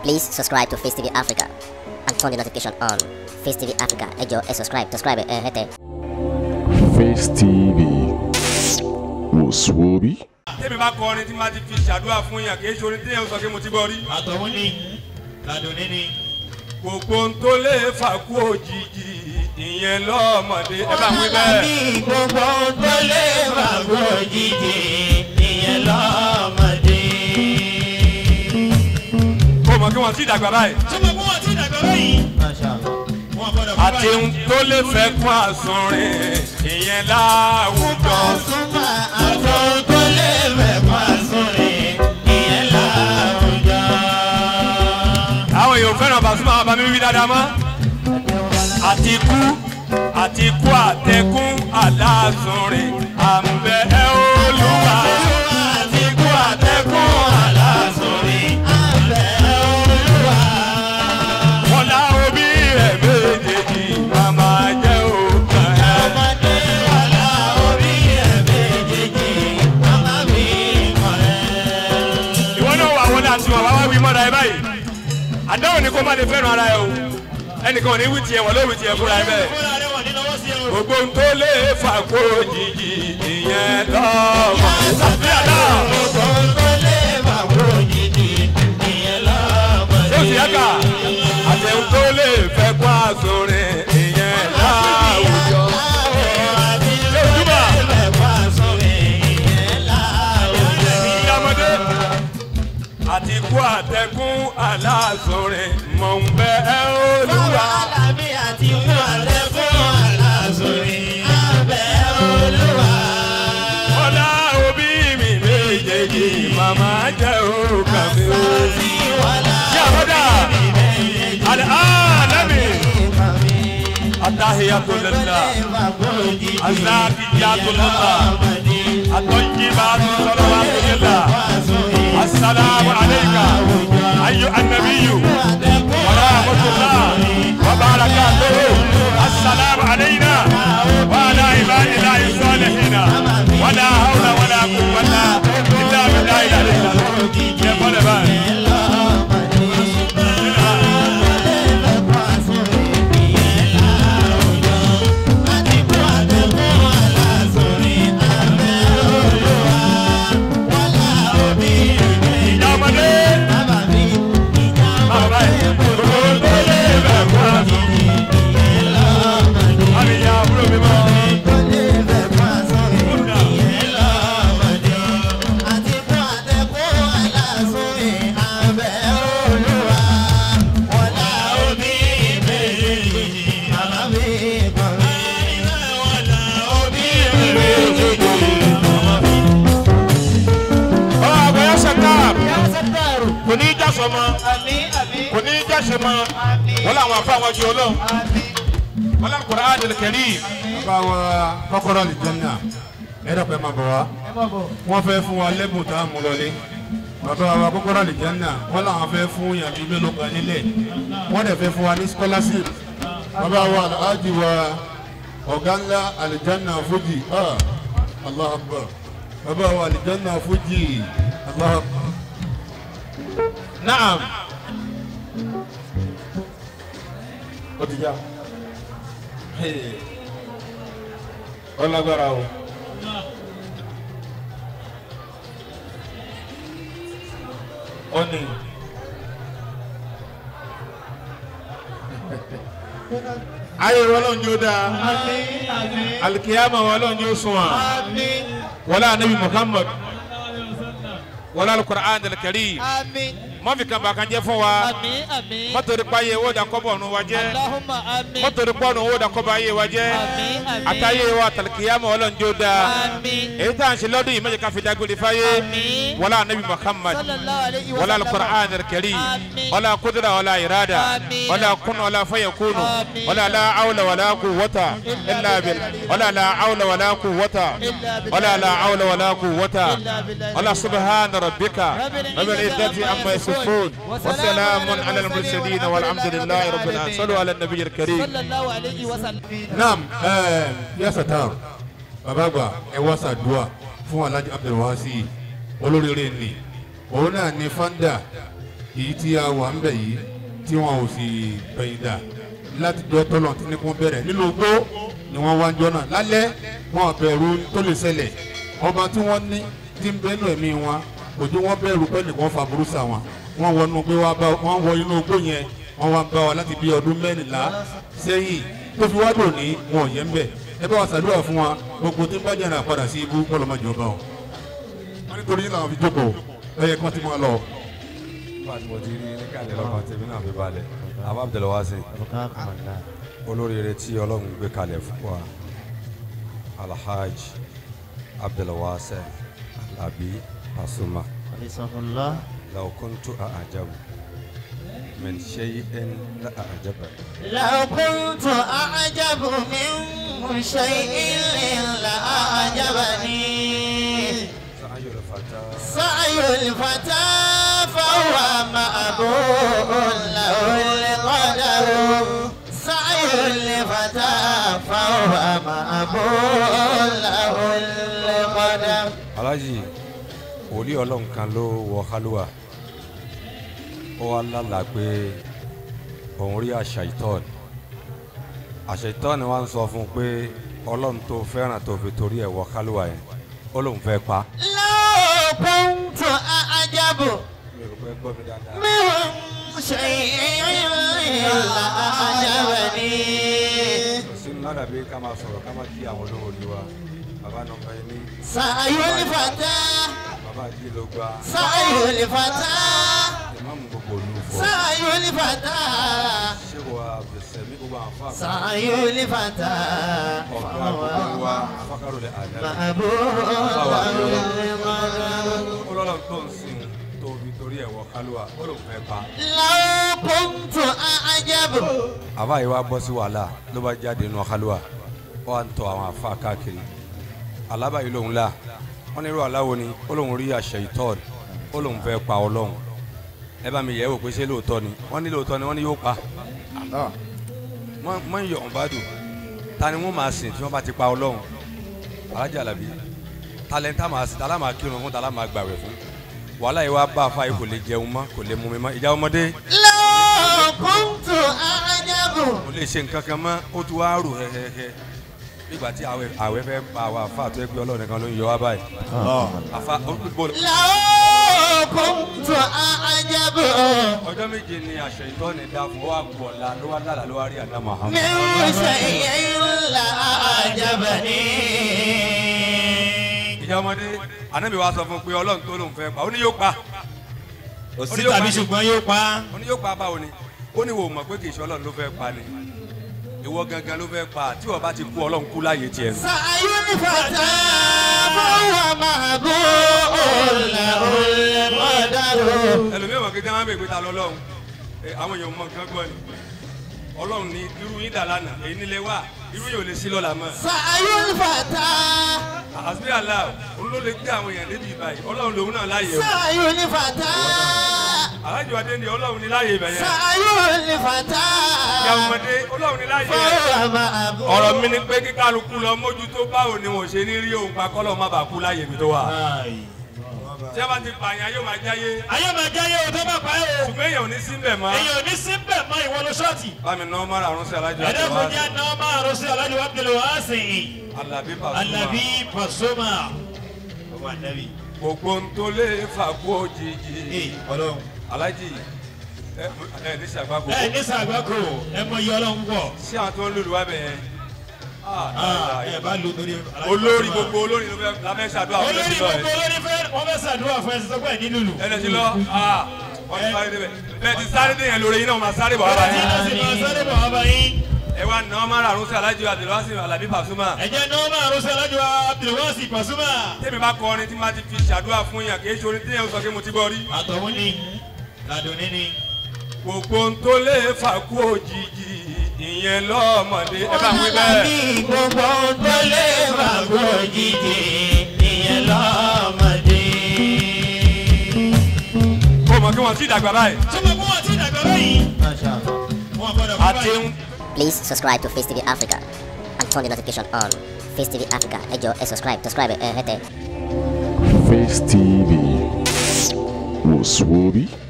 Please subscribe to Face TV Africa and turn the notification on. Face TV Africa, ẹ jọ̀ọ́ ẹ subscribe, subscribe ẹ hẹ́tẹ̀. Face TV wòsùwòbí. tẹ́mi bá kọrin tí máa ti fi ṣàdúrà fún yàn kì í ṣe orin tí yẹn sọ pé mo ti gbọ́ rí. àtọ̀hún ni ládùnní ni. gbogbo ohun tó lè fà kú òjijì ìyẹn lọ́mọdé ẹ bá wí bẹ́ẹ̀. ní gbogbo tó lè fàgbọ́ òjijì ìyẹn lọ́mọdé. kó mọ̀ kí wọ́n ti dàgbà báyìí. sọmọ kó wọn ti dàgbà báyìí. wọn gbọdọ̀ fún àti ohun tó lè fẹ́ kún àsunrin ìyẹn láwùjọ. àtọ̀hún tó lè fẹ̀kọ́ àsọ̀rẹ̀ ìyẹn láwùjọ. àwọn èèyàn fẹ́ràn Pasuma àwọn bàmí wí dáadáa mọ́. àti kú àti kú àtẹkùn alásunrin àmbẹ ẹ olúwa. àti kú àtẹkùn àlàsọ̀rẹ̀ àbẹ̀ olúwa. wọn lá òbí rẹ̀ méjèèjì màmá jẹ́ òkàn ẹ̀. ọmọdé wà láorí ẹ̀ méjèèjì màmá mi mọ̀ ẹ́. ìwọ náà wà wọlé àti wọn wá wá wí mọ́ra ẹ báyìí àdáwọ̀ ni kó má lè fẹ́ràn ara ẹ o ẹnìkan ò ní wí tiẹ̀ wọ́n ló wí tiẹ̀ fúnra ẹ bẹ́ẹ̀ fúnra rẹ̀ wọ̀ ní lọ́wọ́ sí ẹ o. gbogbo ń tó lè fà kó jìjì ìyẹn lọ́mọ. àbíyá náà gbogbo tó lè fà kó jìjì ìyẹn lọ́mọdé. ṣé o sì yá kà àtẹ̀hún tó lè fẹ́ kó àsọ̀rẹ̀ ìyẹn láwùjọ. ìyàmọ́dé àti kú àtẹ̀kùn aláàsọ̀rẹ̀ mọ̀ ń bẹ ẹ́ olúwa. ọlá òbí mi méjèèjì màmá jẹ́ òkà mi o. yàmọ́dá àlẹ́ àlẹ́mì àtàhìyàtò lẹ́la àzàkìyàtò lẹ́la àtọ́jìbàtò sọlọ́wàtò lẹ́la asalaamu aleyka ayu anabiyu wàrà àmọ́tòlá wàbàràkàtò asalaamu aleyna wàhálà ìbáyìlá ìsọ̀lẹ̀hìnà wàlà hàwùlà wàlà kùwàlà ìlà bìlà ìlà ìlà yẹ fọlẹ̀ báyìí. ìjà ọmọdé bàbá yìí gbogbo tó lè bẹ̀ kó àtọ̀. àmì ìyá àbúrò mi mọ́. ọ̀rọ̀ àgbẹ̀yẹ sẹ́tàr kò ní í já sọmọ kò ní í já sẹmọ wọ́n làwọn afọ àwọn jù ọlọ́ wọ́n làwọn kọ̀ọ̀rọ̀ àdìrẹ̀ kẹ́rì. bá wa kọ́kọ́rọ́ lè jẹun náà ẹ dọ̀pẹ́ máa bọ̀ wá wọ́n fẹ́ fún wa lẹ́bùn tá a mú lọlé bàbá wa kọ́kọ́rọ́ lè jẹun náà wọ́n làwọn fẹ́ fún yàtí mélòó kan nílẹ̀ wọ́n dẹ̀ fẹ́ fún wa ní scholarship bàbá wa alhaji wa ọ̀gá ńlá alijanna fuji ah allah akbar bàbá wa alijanna fuji allah akbar. naam ó ti já. ọlágbára o. ọ̀nì ayé wọn lọ́n yóò dáa alikiyama wọn lọ́n yóò sùn wa wọlé anabi muhammad wọlé alukur'an dalkari mọ́fì kan bá kan jẹ́ fún wa Àmín, àmín. mọ́tòrí pa ayé wo da kọ́bọ̀ ọ̀nù wa jẹ́ Allahumma àmín. mọ́tòrí pọ̀ ọ̀nù wo da kọ́bọ̀ ayé wa jẹ́ Àmín, àmín. àtàyè wa tàlìkìyàmọ̀ ọlọ́njọ́ da Àmín. èyí tá à ń ṣe lọ́dún yìí mẹ́jẹ̀ ká fi dágbére fáyé Àmín. wọlé anabi muhammad Sallallahu alayhi wa wọlé sallam. alukur'an dalkari Àmín. wọlé kudura wọlé irada Àmín. wọlé kun wọlé fayakunu Àmín. wọlé la awla wọlé quwwata illa bil wọlé la awla wọlé quwwata Illa billah. wọlé la awla wọlé quwwata Illa billah. wọlé subhana rabbika Rabbil rabbil izzati izzati amma amma yasifun وسلام وسلام على المرسلين والحمد لله رب العالمين صلوا على النبي الكريم sallallahu alayhi wa sallam. naam ẹẹ yasa taa baba àgbà ẹ wá ṣàdúà fún alhaji abdulwasi olóríire ni òun náà ni fanda èyí tí a wà ń bẹ̀ yìí tí wọn ò sì bẹ̀yìn dà láti jọ tọ́lọ̀ tí ní kún bẹ̀rẹ̀ nínú igbó ni wọ́n wá ń jọ náà lálẹ́ wọn bẹ̀rù tó lè ṣẹlẹ̀ ọba tí wọ́n ní tí ń bẹ́nu ẹ̀mí wọn òjò wọn bẹ̀rù pé nìkan fa burúkú wọn wọn wọ inú igbó wa bá wọn wọ inú igbó yẹn wọn wá ń bá wa láti bí ọdún mẹ́rìnlá sẹ́yìn tó fi wá dùn ní wọn ò yẹ ń bẹ̀ ẹ bá wa ṣàdúrà fún wa gbogbo tí ń bá jẹ́ra padà sí ibú kọ́lọ́mọjọba o wọn nítorí làwọn fi jókòó ẹ yẹ kí wọ́n ti máa lọ. nígbà tí mo ti rí ní kàlẹ́ lọ́kàn tèmi náà fi balẹ̀ àbá Abdul Wasi olóríire tí ọlọ́run gbé kalẹ̀ fún wa Alhaji Abdul Wasi Alabi Pasuma law kuntu a'jabu min shay'in la a'jabani. لو كنت أعجب من شيء لأعجبني سعي الفتى سعي الفتى فهو مأبوء له القدر سعي الفتى فهو مأبوء له القدر Alhaji wòlíì ọlọ́run kan ló wọ kálúwà ó wá lálàá pé òun rí àṣàìtọ́ọ̀nì àṣàìtọ́ọ̀nì wa ń sọ fún un pé ọlọ́run tó fẹ́ràn tó fi torí ẹ̀ wọ kálúwà yẹn ó lóun fẹ́ pa. لو كنت أعجب mi ò fẹ́ gbọ́ mi dáadáa. من شيء لأعجبني sínú ládàbí ká máa sọ̀rọ̀ ká máa kí àwọn olórí wa bàbá nọmba ẹni سعي الفتى bàbá àjí ló gba سعي الفتى ìmáàmù gbogbo olú fọ سعي الفتى ṣé wa bẹ̀sẹ̀mí gbogbo àwọn afọ àgbà سعي الفتى ọ̀gá gbogbo wa afákàrọ̀lẹ̀ àdáyé. محبوب ó lọ́lọ́ tó ń sìn tó fi torí ẹ̀ wọ kálúwà ó lóun fẹ́ pa. لو كنت أعجب àbá yìí wá bọ́ sí wàhálà ló bá jáde nù kálúwà ó wá ń tọ àwọn afá káàkiri alábà yìí lòun là wọ́n ní irú aláwo ni ó lóun rí àṣẹ ìtọ́ọ̀d ó lóun fẹ́ pa ọlọ́run ẹ bá mi yẹ̀ wò pé ṣé lóòótọ́ ni wọ́n ní lóòótọ́ ni wọ́n ní yóò pa mọ́ ń yọ̀ ọ́n bá dùn ta ni wọ́n máa sìn tí wọ́n bá ti pa ọlọ́run alájà làbí talẹ́ntà máa sìn tálá máa kírun fún tálá máa gbàwẹ̀ fún wàhálà yìí wá bá a fa yìí kò lè jẹun mọ́ kò lè mú mi mọ́ ìjà ọmọdé لو كنت أعجب kò lè ṣe nǹkan kan mọ́ ó tún wá rò hẹ́hẹ́hẹ́ nígbà tí àwẹ̀ àwẹ̀ fẹ́ pa àwọn àfa àti ẹgbẹ́ ọlọ́run nìkan ló ń yọ wá báyìí àfa ó bò لو كنت أعجب ọjọ́ méje ni àṣẹ ìtọ́ni dá fún wa bọ̀ la ló wá lára ló wá rí àná Muhammad. من شيء لأعجبني ìjà ọmọdé anábì wa sọ fún un pé ọlọ́run tó lòun fẹ́ pa ó ní yóò pa òsì tàbí ṣùgbọ́n yóò pa á. ó ní yóò pa báwo ni ó ní wò mọ̀ pé kì í ṣe ọlọ́run ló fẹ́ pa ni ìwọ gangan ló fẹ́ pa tí wọ́n bá ti kú ọlọ́run kú láàyè tiẹ̀ nù. سعي الفتى فهو محبوب له القدر ẹlòmíràn mọ̀ kí jẹ́ máa ń bèèrè pé ta lọ́lọ́run ẹ, àwọn èèyàn mọ̀ nǹkan gbọ́ ni ọlọ́run ní irú yín dà lánàá èyí nílé wà irú yìí ò lè sí lọ́la mọ́ سعي الفتى àbí àlá òun ló lè gbé àwọn èèyàn débi ìbàyìí ọlọ́run lòun náà láàyè o سعي الفتى alájọ adé ni ọlọ́run ní láàyè ibẹ̀ yẹn سعي الفتى ìyá ọmọdé ọlọ́run ní láàyè yẹn فهو محبوب ọ̀rọ̀ mi ni pé kí kálukú lọ mójútó báwo ni wọn ò ṣe ní rí òun pa kọ́lọ́ má bàa kú láàyè mi tó wà tí a bá ti pààyàn yóò máa jáyé ayé máa jáyé o tó bá pa ẹ́ o. ṣùgbọ́n èèyàn ò ní sí mbẹ̀ mọ́ èyàn ò ní sí bẹ́ẹ̀ mọ ìwọ ló ṣọ́ọ̀tì. bámi náà mọ́ra àrùn sí alájọ ẹ̀dá kò jẹ́ àná máa rọ sí alájú wa bẹ̀rẹ̀ wá sí i. alábí pàṣẹ alábí pàṣọmà. ọmọ ànábì. gbogbo ń tó lè fà kú òjijì ọlọ́run. alájì ẹ ẹ ní sàgbàgbọ ẹ ní sàgbákò ẹ mọ iye ọlọ́run pọ̀. sí àwọn tó ń lùlù wá bẹ̀ yẹn Ah, ẹ bá lu torí. olórí gbogbo olórí ló fẹ́ la fẹ́ ṣàdúrà fún olórí ẹsẹ̀ lọ gbogbo olórí fẹ́ wọ́n fẹ́ sàdúrà fún ẹsẹ̀ sọ́kọ́ ẹ̀ ní lùlù. ẹ ẹsẹ̀ lọ ah wọ́n ti sáré débẹ̀ bẹ́ẹ̀ ti sáré dé yẹn lórí yín náà wọ́n máa sáré bọ̀ wá ọ̀rọ̀ tí iná sì báyìí máa sáré bọ̀ wá bá yín. ẹ wá nà ọmọ àrùn sí alájọ àdìlọ́sìn alábí pàṣúmà ẹ jẹ́ náà máa rọ sí alájú wa abdulwasi pàṣọmà. tẹ́mi bá kọ orin tí máa ti fi ṣàdúrà fún yàn kì í ṣe orin tí yẹn sọ pé mo ti gbọ́ rí àtọ̀hún ni ládùnní ni. gbogbo ń tó lè fà kú òjijì ìyẹn lọ́mọdé ẹ bá wí bẹ́ẹ̀. ní gbogbo tó lè fàgbọ́ òjijì ìyẹn lọ́mọdé. kó mọ̀ kí wọ́n ti dàgbà báyìí. sọ́kọ̀ kó wọ́n ti dàgbà báyìí. wọ́n gbọ́dọ̀ kú àti báyìí. ń Please subscribe to Face TV Africa and turn the notification on. Face TV Africa, ẹ jọ̀ọ́ ẹ subscribe, subscribe ẹ hẹ́tẹ̀. Face TV was Swoby.